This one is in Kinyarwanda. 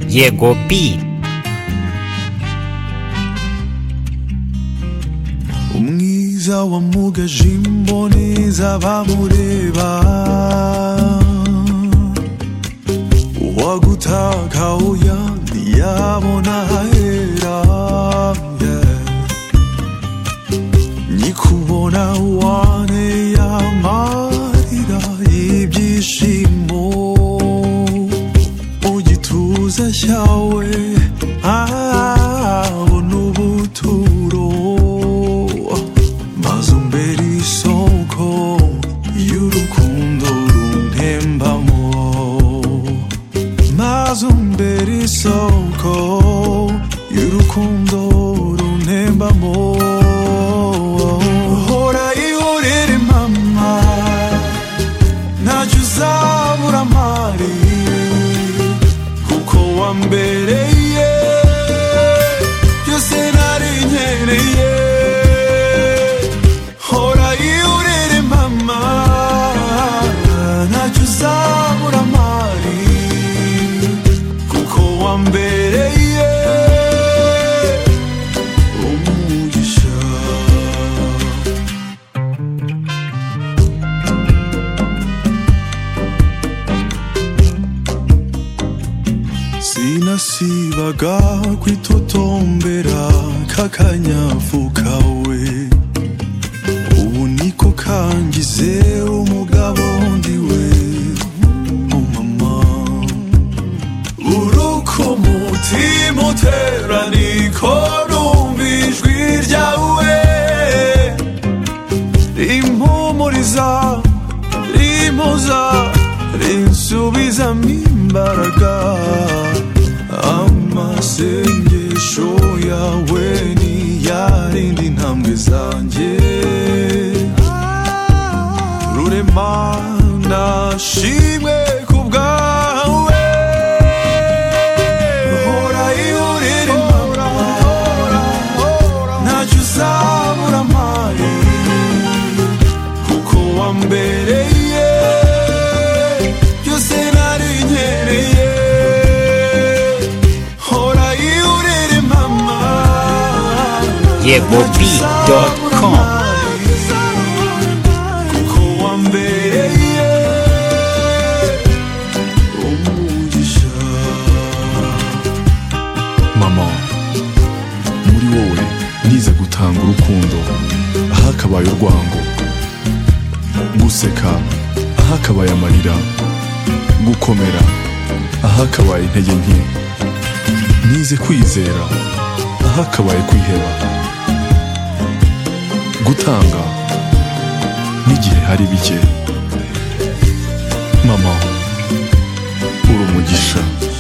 jego bij. umwiza wa mugaje imboneza bamureba uwagutaka oya ntiyabona ahera yeah. nikubona wane yamarira ibyishimo mu gituza cyawe abona ubuturo maze umbere isoko y'urukundo runtembamo maze umbere isoko y'urukundo runtembamo hora ihorere mama ntacyo uzabura mari kuko wambereye byose nari nkeneye hora ihorere mama ntacyo uzabura mari kuko wambereye umugisha sinasibaga kwitotombera kakanyafukawe ubu niko kangize umugabo ndiwe umama uruko umutima utera niko numva ijwi ryawe rimpumuriza rimpoza rinsubizamo imbaraga amasengesho yawe ni yarindi ntambwe zanjye rurema ndashimwe kubwawe hora ihurire mama ntacyo uzabura amari kuko wambereye byose nari nkeneye hora ihurire mama yegobi.com kuko wambereye umugisha mama muri wowe nize gutanga urukundo ahakabaye urwango guseka ahakabaye amarira gukomera ahakabaye intege nke nize kwizera ahakabaye kwiheba gutanga n'igihe hari bike mama uri umugisha